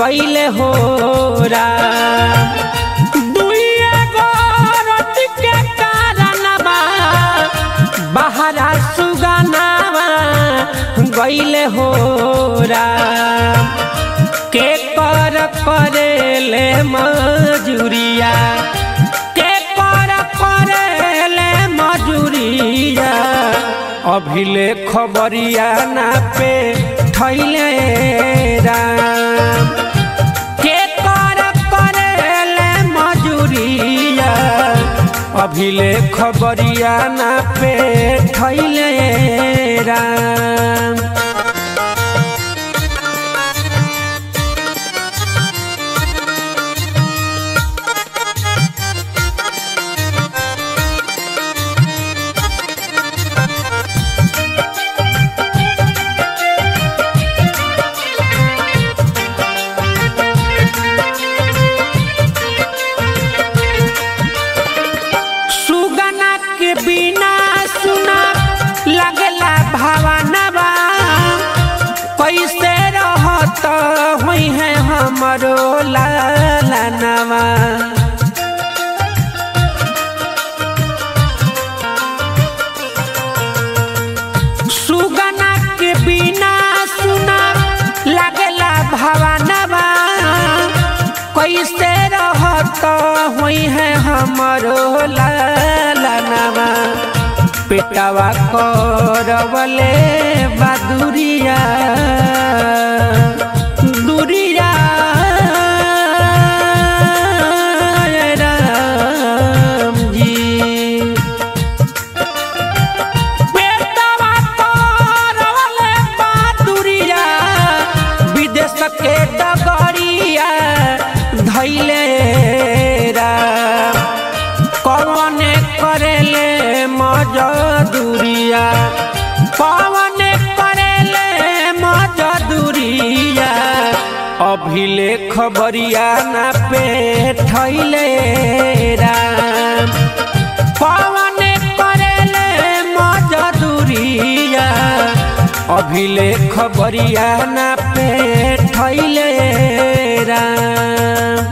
गईले हो दुइए गोरत के कारणवा बहरा सुगनावा गईले हो के कर करेले मजूरिया के कर करेले मजूरिया अभिले खबरिया ना पे थैले राम के कर करेले मजूरिया अभिले खबरिया ना पे थैले राम सुगना के बिना सुना लगला भावनवा कैसे रहत हुई है हमरो लालनवा सुगना के बिना सुना लगला भावनवा कैसे रहत हुई है हमरो लालनवा पेटवा करवले बदुरिया दुरिया राम जी पेटवा करवले बदुरिया विदेश के डगरिया धैले राम कौने करेले मजदूरिया कौने करेले मजदूरिया अभिले खबरिया ना पे थैले राम कौने करेले मजदूरिया अभिले खबरिया ना पे थैले राम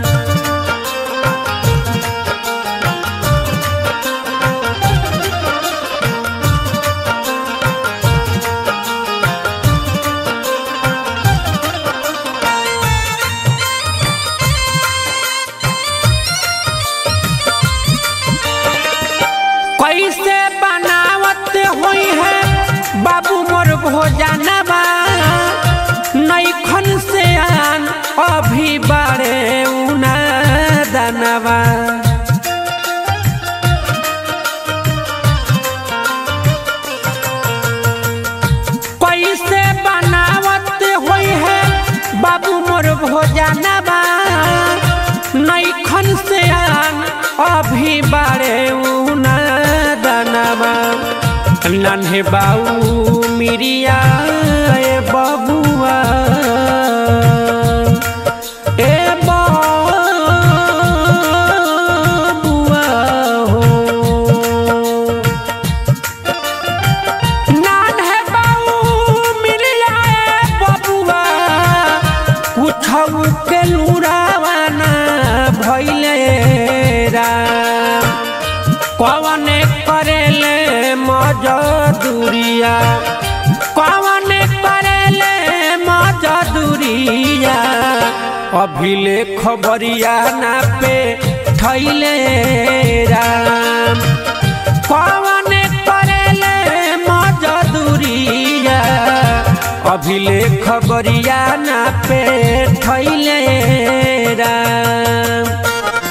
कैसे बनावत हुई है बाबू मोर भोजनवा नैखन से आन अभी बारे उना दनवा कैसे बनावत हुई है बाबू मोर भोजनवा नैखन से आन अभी बारे उना दनवा नन्हे बाऊ मिरिया ए बबुआ ए बबुआ हो नन्हे बाऊ मिरिया ए बबुआ कुछौ के लुरावाना भैले राम कवने करेले मजदूरिया कवने करेले मजदूरिया अभिले खबरिया ना पे थैले राम कवने करेले मजदूरिया अभिले खबरिया ना पे थैले राम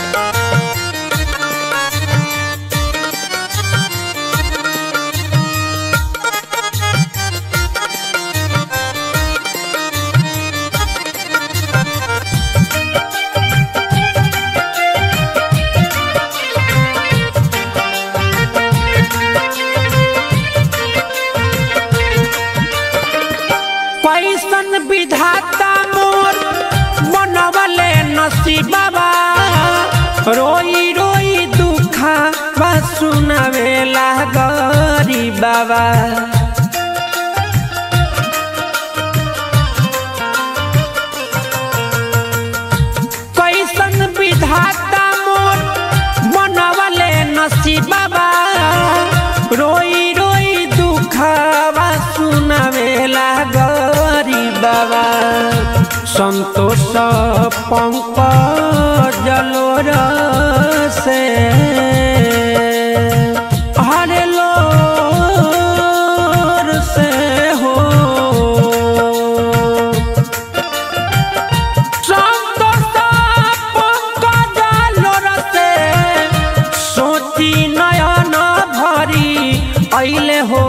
कैसन विधाता मोर बनवले नसीबा रोई रोई दुखा बा सुनावेला गरीबा पंकजलोर से हरे लोर से हो सोची नयन भरी ऐले हो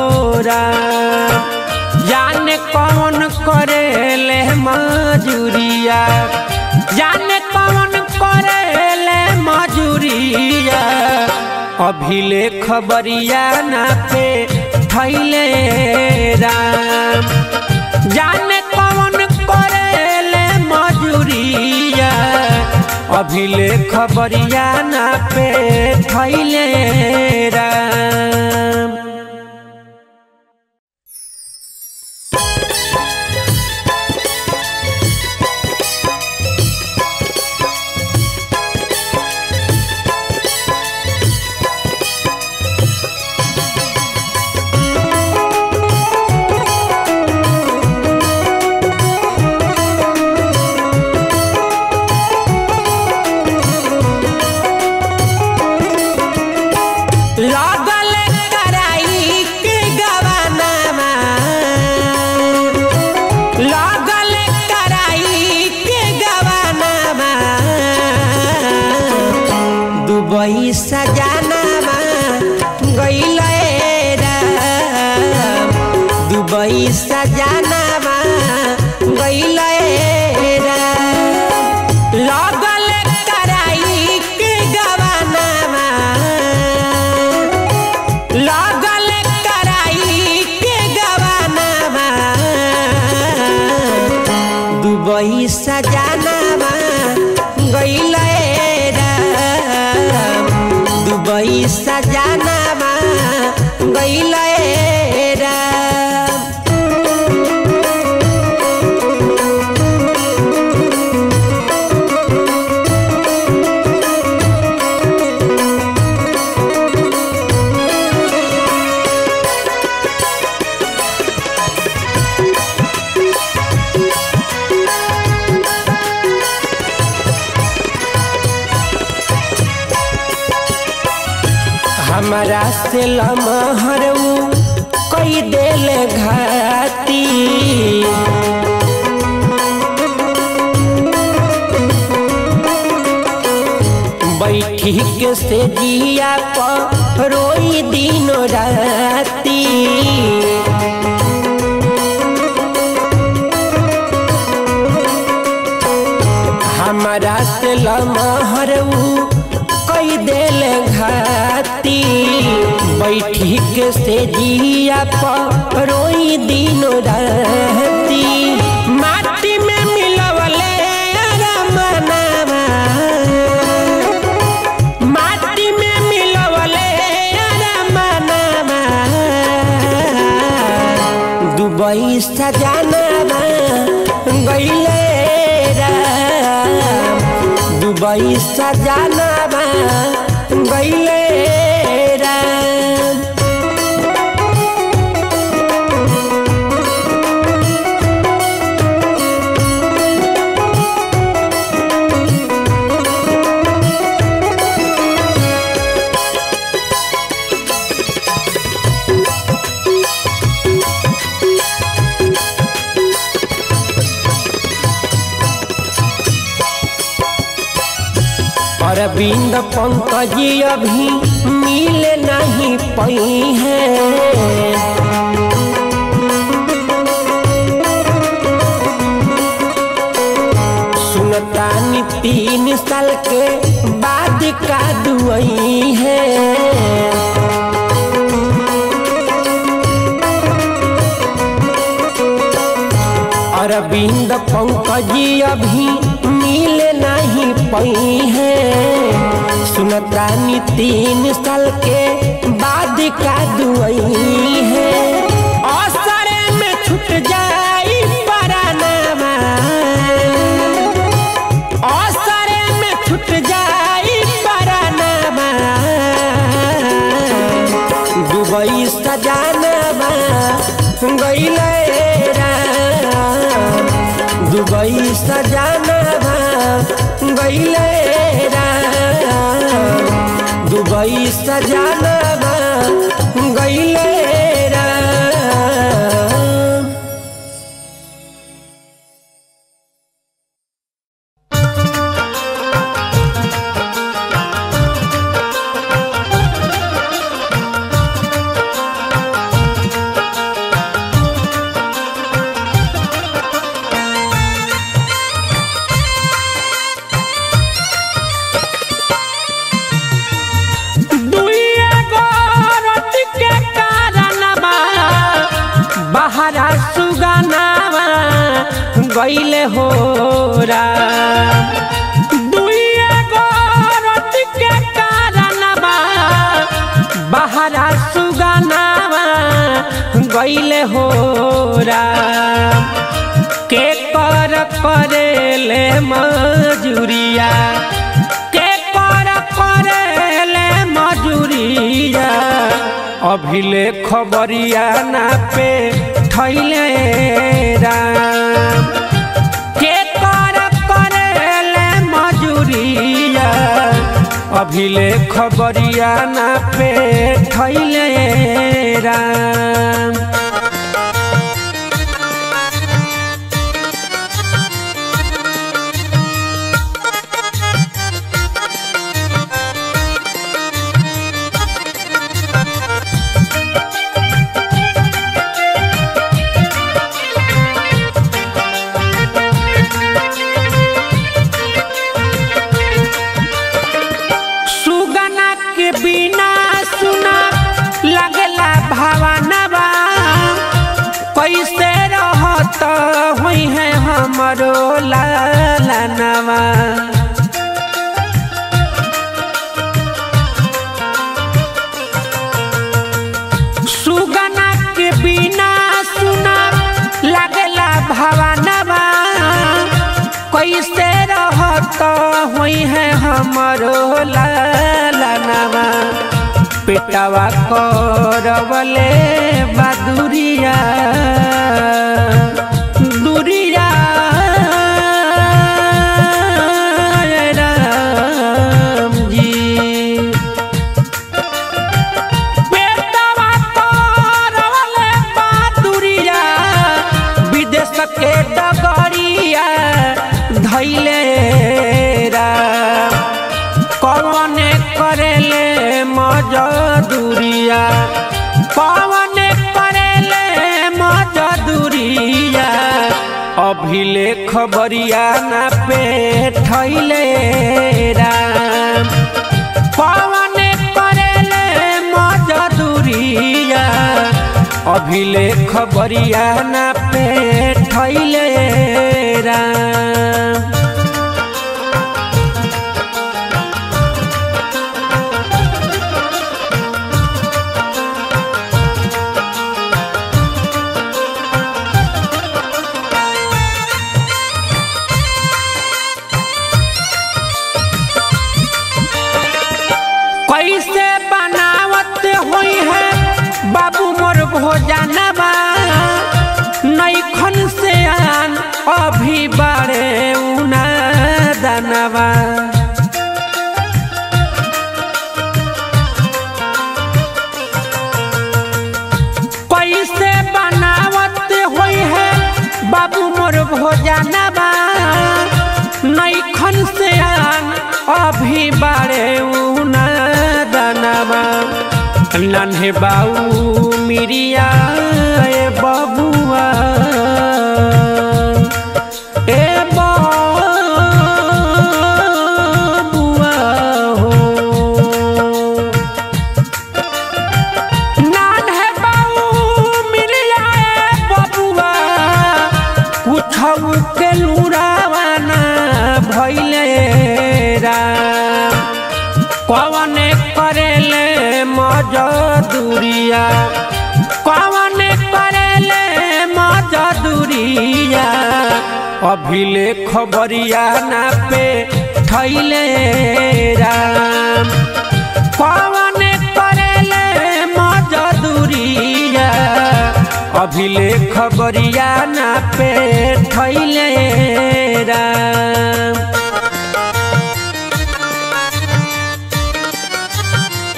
जाने कौन करे ले मजूरिया जाने कौन करे ले मजूरिया अभिले खबरिया ना पे थैले राम जाने कौन करेले मजूरिया अभिले खबरिया ना पे थैले राम लागल कराई के गवानामा लागल कराई के गवानामा दुबई सजानामा गइले राम दुबई सजानामा गइले राम लागल कराई के गवानामा लागल कराई के गवानामा दुबई सजानामा गइले राम दुबई सजानामा गइले राम हमरा से लमहरू कई देल घाती बैठी के से जिया पर रोई दिन राती हमरा से लमहरू कई देल घाती बैठी के से जिया पर रोई दिन रहती माटी में मिलवले रमनामा माटी में मिलवले रमनामा दुबई सजानामा गइले राम दुबई सजानामा गइले राम अरविंद पंकज अभी मिल नहीं पई है सुनतानी तीन साल के बाद का दुआई है अरविंद पंकज अभी मिल नहीं पई है सुनतानी तीन साल के बाद का दुआई है असर में छूट जाई परानामा असर में छूट जाई परानामा दुबई सजानामा गइले राम दुबई सजानामा दुबई सजाना गईले राम दुइया गोरत के कारणवा बहरा सुगनावा गईले हो राम दुइया गोरत के कारणवा बहरा सुगनावा गईले हो राम के कर करेले मजूरिया के कर करेले मजूरिया अभिले खबरिया ना पे थैले राम के कर करेले मजूरिया अभिले खबरिया ना पे थैले राम सुगना के बिना सुना लगला भावनवा कैसे रहत हुई है हमरो लालनवा सुगना के बिना सुना लगला भावनवा कैसे रहत हुई है हमरो लालनवा पेटवा करवले बदुरिया दुरिया राम जी पेटवा करवले बदुरिया विदेश के डगरिया धैले राम कौन करेले मजदूरिया कौन करेले मजदूरिया अभिले खबरिया ना पे थैले राम कौन करेले मजदूरिया अभिले खबरिया ना पे थैले राम कैसे बनावत हुई है बाबू मोर भोजनवा नैखन से आन अभी बारे उना दनवा कैसे बनावत हुई है बाबू मोर भोजनवा नैखन से आन अभी बारे उना दनवा नन्हे बाऊ मिरिया ए बबुआ ए बबुआ हो नन्हे बाऊ मिरिया ए बबुआ कुछऊ के लुरावाना भैले राम कौन करेले मजदूरिया कौन करेले मजदूरिया अभिले खबरिया ना पे थैले राम कौन करेले मजदूरिया अभिले खबरिया ना पे थैले राम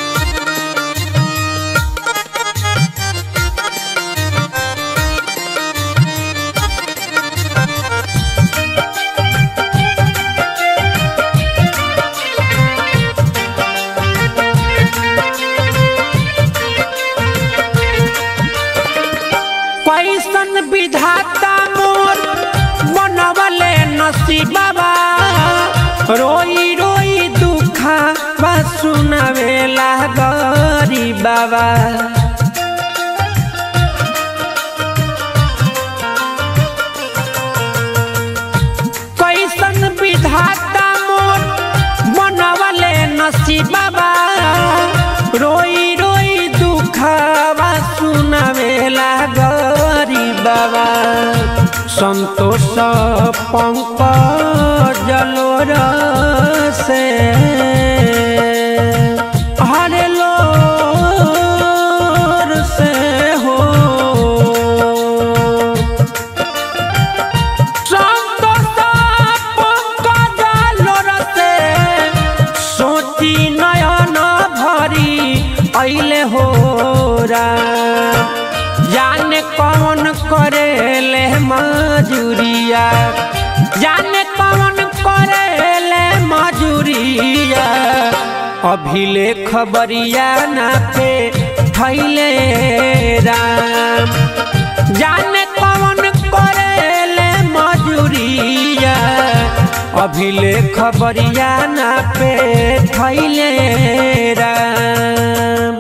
नसीबा रोई रोई दुखा बा सुनावेला गरी बाबा कैसन विधाता मोर बनवले नसीबा रोई रोई दुखवा सुनावेला गरी बाबा संतोष पंकज जलोर से हरे लोर से हो सोची नयन भरी ऐले हो जाने कौन करे ले मजूरिया जाने कौन करे ले मजूरिया अभिले खबरिया ना पे थैले राम जाने कौन करेले मजूरिया अभिले खबरिया ना पे थैले राम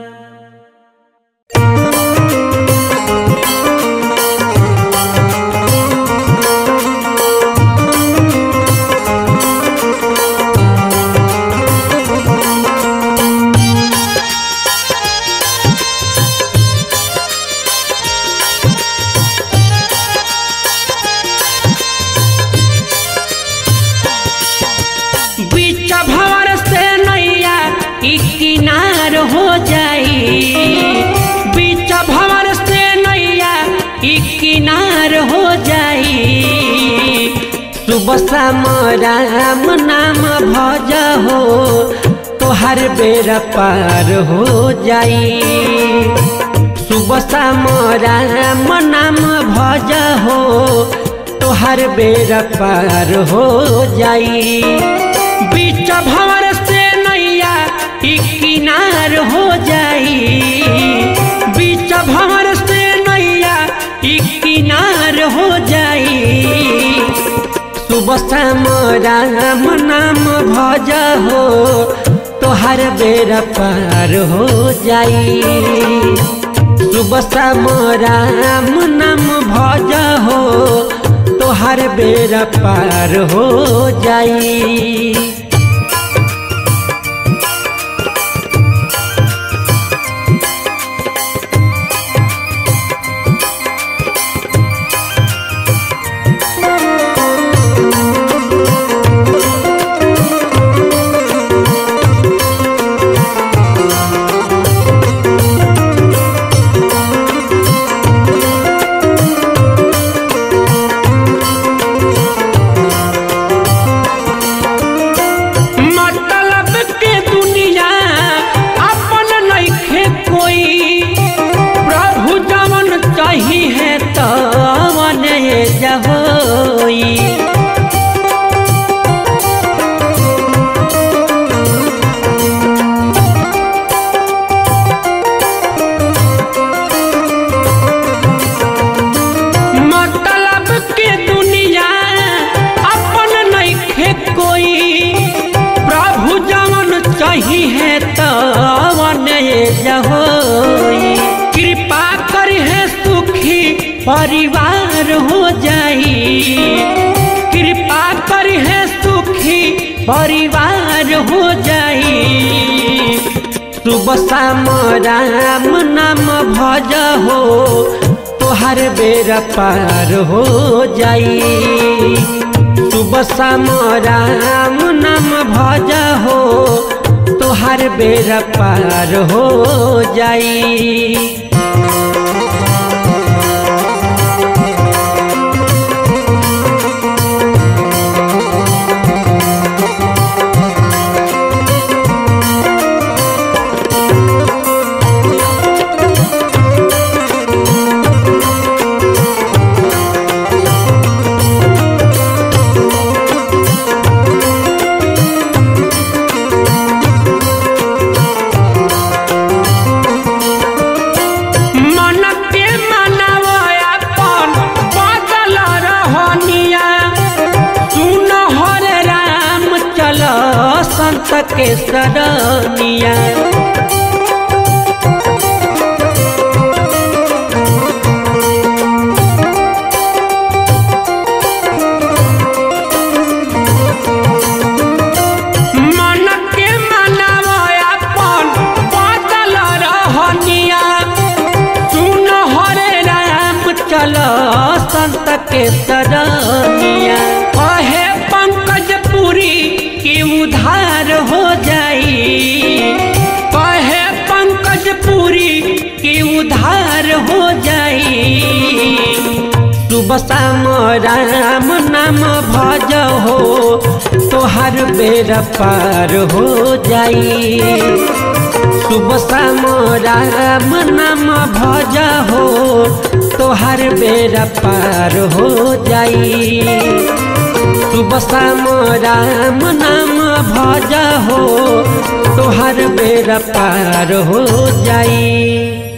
बीच भवर से नैया ई किनार हो जाई बीच भवर से नैया ई किनार हो जाई सुबह शाम राम नाम भज हो तोहर बेरा पार हो जाई सुबह शाम राम नाम भज हो तोहर बेरा पार हो जाई बीच भंवर से नैया ई किनार हो जाई बीच भंवर से नैया ई किनार हो जाई सुबह शाम राम नाम भज हो तोहर बेरा पार हो जाई सुबह शाम राम नाम भज हो तोहर बेरा पार हो जाई मतलब के दुनिया अपन नइखे कोई प्रभु जवन चाही है तवन जहोई मतलब के दुनिया अपन नइखे कोई प्रभु जवन चाही है तवन जहोई कृपा कर है सुखी परिवार हो जाई कृपा कर है सुखी परिवार हो जाई सुबह शाम राम नाम भज हो तोहर बेरा पार हो जाई सुबह शाम राम नाम भज हो तोहर बेरा पार हो जाई संत के सरनिया मन के मनावा अपन बादल रहनिया सुन हरे राम चल संत के सरनिया कहे पंकज पुरी के उधार हो जाई कहे पंकज पुरी के उधार हो जाई सुबह शाम राम नाम भज हो तोहर बेर पार हो जाई सुबह शाम राम नाम भज हो तोहर बेर पार हो जाई सुबह शाम राम नाम भज हो तोहर बेर पार हो जाई